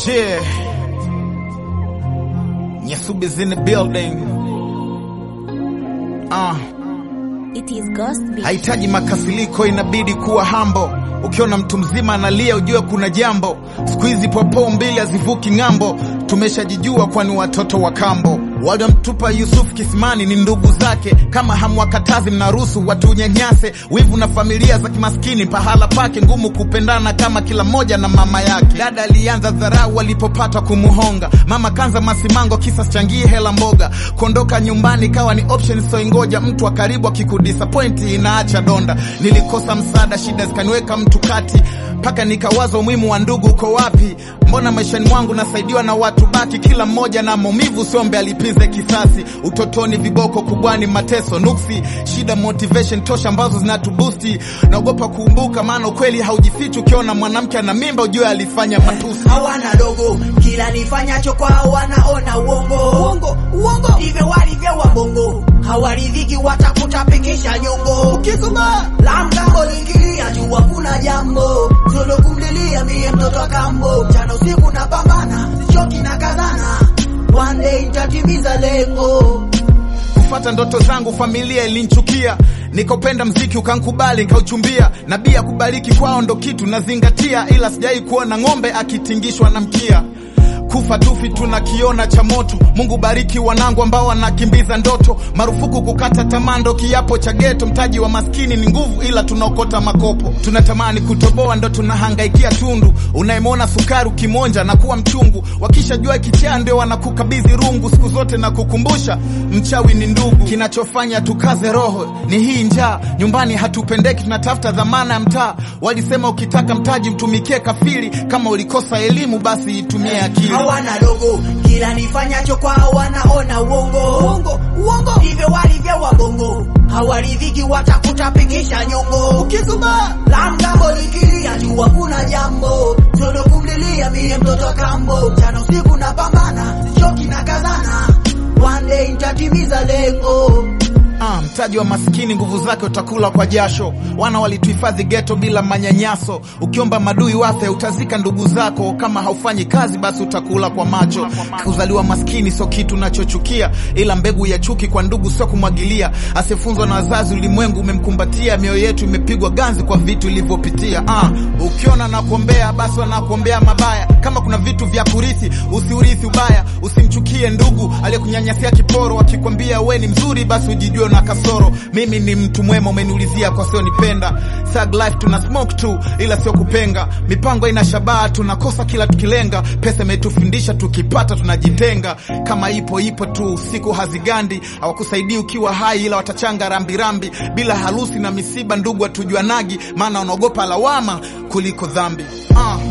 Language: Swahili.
Yeah. Nyasubi's in the building. Uh. It is Ghost Beat. Hahitaji makasiliko, inabidi kuwa hambo. Ukiona mtu mzima analia, ujue kuna jambo. Siku hizi popo mbili hazivuki ng'ambo, tumeshajijua kwani watoto wa kambo. Waliomtupa Yusuf kisimani ni ndugu zake, kama hamwakatazi mnaruhusu watu nyanyase. Wivu na familia za kimaskini, pahala pake ngumu kupendana kama kila mmoja na mama yake. Dada alianza dharau walipopata kumuhonga, mama kanza masimango, kisa changie hela mboga. Kuondoka nyumbani kawa ni option, so ingoja mtu wa karibu akikudisappoint inaacha donda. Nilikosa msaada, shida zikaniweka mtu kati, mpaka nikawaza umuhimu wa ndugu uko wapi? Mbona maishani mwangu nasaidiwa na watu baki, kila mmoja na maumivu, siombe alipize kisasi. Utotoni viboko, kubwani mateso, nuksi, shida, motivation tosha ambazo zinatubusti. Naogopa kuumbuka, maana ukweli haujifichi. Ukiona mwanamke ana mimba, ujue alifanya matusi. hawana dogo, kila nifanyacho kwao wanaona uongo uongo uongo, ndivyo walivyo wabongo, hawaridhiki watakutapigisha nyongo. Ukisoma la mgambo lingilia jua kuna jambo solo kumlilia mie mtoto wa kambo, mchana usiku na pambana, sichoki na kazana, one day nitatimiza lengo. kufata ndoto zangu, familia ilinchukia, nikopenda mziki ukankubali, nkauchumbia. Nabii akubariki kwao ndo kitu nazingatia, ila sijai kuona ng'ombe akitingishwa na mkia. Kufa tufi tunakiona cha moto. Mungu bariki wanangu ambao wanakimbiza ndoto. Marufuku kukata tamaa ndo kiapo cha geto. Mtaji wa maskini ni nguvu, ila tunaokota makopo. Tunatamani kutoboa ndo tunahangaikia tundu. Unayemwona sukari ukimonja na kuwa mchungu, wakishajua kichaa ndio wanakukabidhi rungu. Siku zote na kukumbusha mchawi ni ndugu. Kinachofanya tukaze roho ni hii njaa. Nyumbani hatupendeki, tunatafuta dhamana ya mtaa. Walisema ukitaka mtaji mtumikie kafiri. Kama ulikosa elimu, basi itumie akili. hawana dogo, kila nifanyacho kwao wanaona uongo uongo uongo, ndivyo walivyo wabongo, hawaridhiki watakutapigisha nyongo. Ukisoma la mgambo likilia jua kuna jambo, solo kumlilia mie mtoto wa kambo, mchana usiku na pambana, sichoki na kazana, one day nitatimiza lengo. Ah, mtaji wa maskini nguvu zake utakula kwa jasho. Wana walituhifadhi geto bila manyanyaso. Ukiomba madui wafe, utazika ndugu zako. Kama haufanyi kazi, basi utakula kwa macho. Kuzaliwa maskini sio kitu nachochukia, ila mbegu ya chuki kwa ndugu sio kumwagilia. Asiyefunzwa na wazazi, ulimwengu umemkumbatia. Mioyo yetu imepigwa ganzi kwa vitu ilivyopitia. Ah, ukiona nakuombea, basi wanakuombea mabaya. Kama kuna vitu vya kurithi, usiurithi ubaya. Usimchukie ndugu aliyekunyanyasia kiporo, akikwambia we ni mzuri, basi ujijue na kasoro. Mimi ni mtu mwema, umeniulizia kwa sio nipenda. Thug life tuna smoke tu, ila sio kupenga. Mipango ina shabaha, tunakosa kila tukilenga. Pesa imetufundisha, tukipata tunajitenga. Kama ipo ipo tu, siku hazigandi. Hawakusaidii ukiwa hai, ila watachanga rambirambi. Bila harusi na misiba, ndugu hatujuanagi, maana wanaogopa lawama kuliko dhambi. Ah.